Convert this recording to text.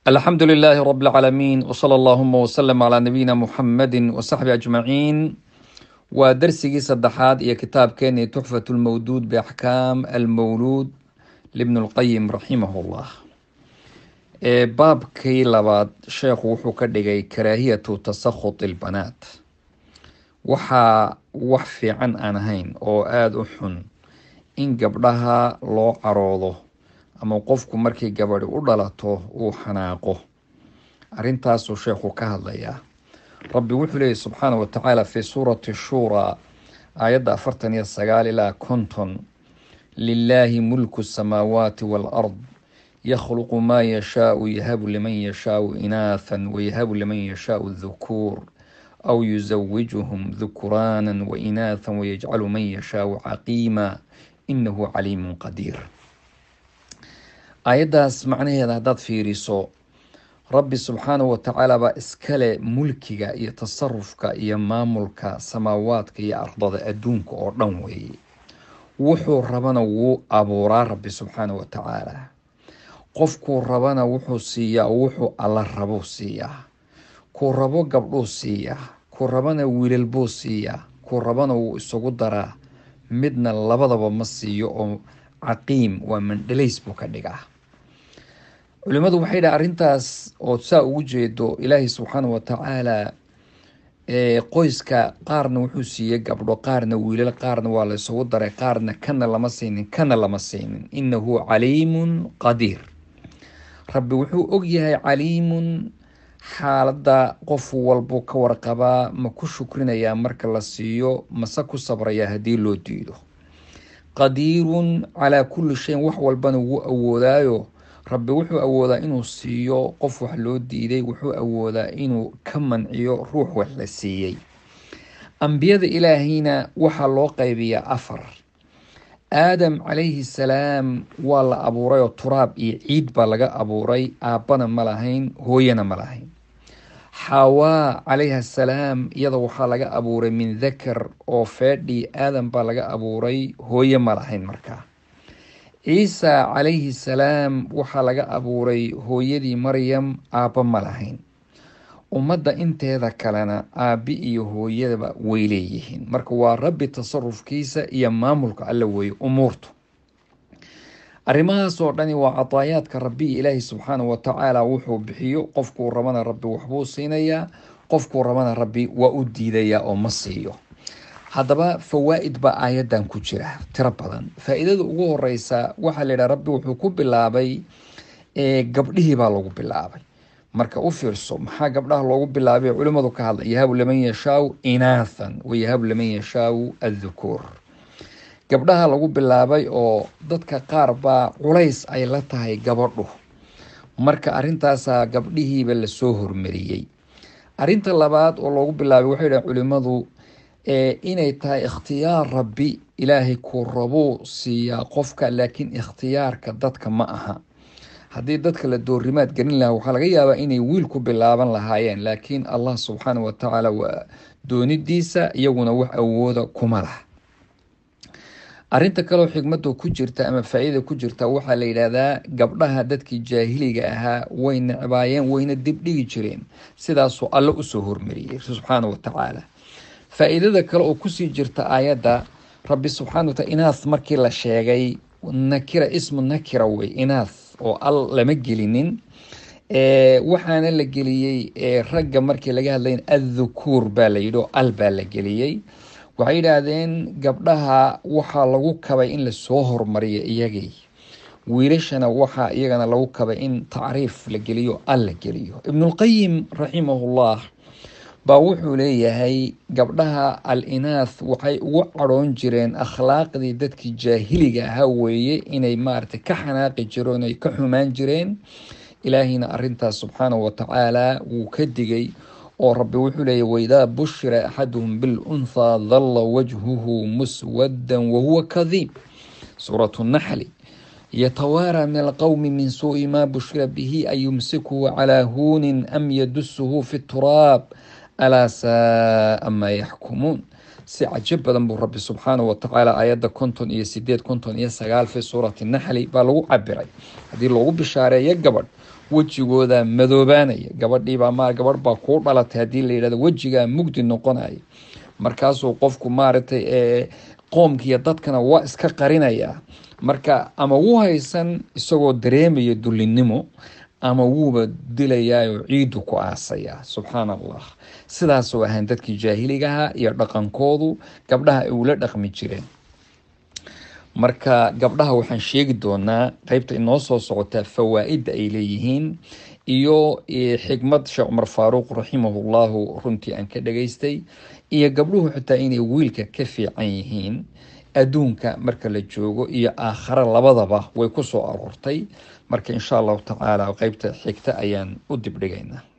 alxamdu lilaahi rab اlcaalamiin wsala allahuma wslm calaa nabiyina muxamadi wasaxbi ajmaciin waa darsigii saddexaad iyo kitaabkeenii tuxfat lmawduud biaxkaam almawluud libn lqayim raximah llah baabkii labaad sheekhu wuxuu ka dhigay karaahiyatu tasakhut ilbanaat waxaa wax fiican aan ahayn oo aada u xun in gabdhaha loo caroodo ama qofku markii gabadhi u dhalato uu xanaaqo arrintaasuu sheekhu ka hadlayaa rabbi wuxuu leeyay subxaana wa tacaala fi suurati shuuraa aayadda afartan iyo sagaal ilaa konton lilaahi mulku samaawaati waalard yakhluqu maa yashaau yahabu liman yashaau inaathan wayahabu liman yashaau dhukuur aw yusawijuhum dhukuraanan wa inaathan wayajcalu man yashaau caqiima inahu caliimun qadiir aayaddaas macnaheeda haddaad fiiriso rabbi subxaanahu watacaala baa iskale mulkiga iyo tasarufka iyo maamulka samaawaadka iyo ardada adduunka oo dhan weeye wuxuu rabana wuu abuuraa rabbi subxaanahu watacaala qofkuu rabana wuxuu siiyaa wuxuu alla rabuu siiyaa kuu rabo gabdhuu siiyaa kuu rabana wiilal buu siiyaa kuu rabana wuu isugu daraa midna labadaba ma siiyo oo caqiim waa mandhalays buu ka dhigaa culimadu waxay dhaha arrintaas oo saa ugu jeedo ilaahay subxaana wa tacaala qoyska qaarna wuxuu siiyey gabdho qaarna wiilal qaarna waa la isugu daray qaarna kana lama siinin kana lama siinin inahu caliimun qadiir rabbi wuxuu ogyahay caliimun xaaladda qof walbuu ka warqabaa ma ku shukrinayaa marka la siiyo mase ku sabrayaa haddii loo diido qadiirun calaa kulli shayin wax walbana wuu awoodaayo rabbi wuxuu awoodaa inuu siiyo qof wax loo diiday wuxuu awoodaa inuu ka manciyo ruux wax la siiyey ambiyada ilaahayna waxaa loo qaybiyaa afar aadam calayhi salaam waa la abuuray oo turaab iyo ciid baa laga abuuray aabbana ma lahayn hooyana ma lahayn xawaa calayhi asalaam iyada waxaa laga abuuray min dakar oo feedhii aadam baa laga abuuray hooye ma lahayn markaa ciisa calayhi salaam waxaa laga abuuray hooyadii maryam aabba ma lahayn ummadda inteeda kalena aabbi iyo hooyadaba way leeyihiin marka waa rabbi tasarufkiisa iyo maamulka alla weeye umuurtu arrimahaas oo dhani waa cadaayaadka rabbi ilaahi subxaana wa tacaala wuxuu bixiyo qofkuu rabana rabbi waxbuu siinayaa qofkuu rabana rabbi waa u diidayaa oo ma siiyo haddaba fawaa'id baa aayaddan ku jira tiro badan faa-iidada ugu horeysa waxaa la yidhaha rabbi wuxuu ku bilaabay gabdhihii baa lagu bilaabay marka u fiirso maxaa gabdhaha loogu bilaabay culimmadu ka hadla yahabu liman yashaau inaathan wa yahabu liman yashaau adhukuur gabdhaha lagu bilaabay oo dadka qaar baa culays ay la tahay gabadhu marka arrintaasaa gabdhihiiba lasoo hormariyey arrinta labaad oo loogu bilaabay waxay dhahen culimmadu inay tahay ikhtiyaar rabbi ilaahay kuu rabuu siiyaa qofka laakiin ikhtiyaarka dadka ma aha haddii dadka la doorimaad gelin lahaa waxaa laga yaabaa inay wiil ku bilaaban lahaayeen laakiin allah subxaana wa tacaala waa doonidiisa iyaguna wax awooda kuma laha arrinta kaleo xigmadu ku jirta ama faa-iida ku jirta waxaa la yidhaahdaa gabdhaha dadkii jaahiliga ahaa way necbaayeen wayna dibdhigi jireen sidaasuu alle usoo hormariyey subxaana wa tacaala faa-iidada kale oo kusii jirta aayadda rabbi subxana wa taala inaath markii la sheegay nakira ismu nakira wey inaath oo al lama gelinin waxaana la geliyey ragga markii laga hadlayn adhukuur baa la yidhi oo al baa la geliyey waxay yidhaahdeen gabdhaha waxaa lagu kabay in lasoo hormariyo iyagii wiilashana waxaa iyagana lagu kabay in tacriif la geliyo al la geliyo ibnulqayim raximahullah baa wuxuu leeyahay gabdhaha al inaath waxay ugu cadhoon jireen akhlaaqdii dadkii jaahiliga ahaa weeye inay maaragtay ka xanaaqi jireen ay ka xumaan jireen ilaahiyna arrintaas subxaanahu wa tacaala wuu ka digay oo rabbi wuxuu leeyahy waidaa bushira axaduhum bilunthaa dalla wajhuhu muswaddan wahuwa kadiib suuratu naxli yatawaaraa min alqowmi min suu'i maa bushira bihi an yumsikuhu calaa huunin am yadusuhu fi turaab alaa saaa maa yaxkumuun si cajo badan buu rabbi subxaanahu watacaala aayadda konton iyo sideed konton iyo sagaal fi suurati naxli baa lagu cabiray haddii loogu bishaareeyo gabadh wejigooda madoobaanaya gabadhiibaa ma gabadh baa kuu dhalatay haddii la yidhahdo wejigaa mugdi noqonaya markaasuu qofku maaragtay qoomkiiyo dadkana waa iska qarinayaa marka ama wuu haysan isagoo dareemaya dullinimo ama wuuba dilayaayoo ciidu ku aasayaa subxaan allah sidaasoo ahaan dadkii jaahiligaha iyo dhaqankoodu gabdhaha ay ula dhaqmi jireen marka gabdhaha waxaan sheegi doonaa qeybta inoo soo socotaa fawaa'idda ay leeyihiin iyo xikmad sheekh cumar faaruuq raximahullahu runtii aan ka dhageystay iyo gabdhuhu xitaa inay wiilka ka fiican yihiin adduunka marka la joogo iyo aakhare labadaba way ku soo aroortay marka insha allahu tacaala qeybta xigta ayaan u dibdhigaynaa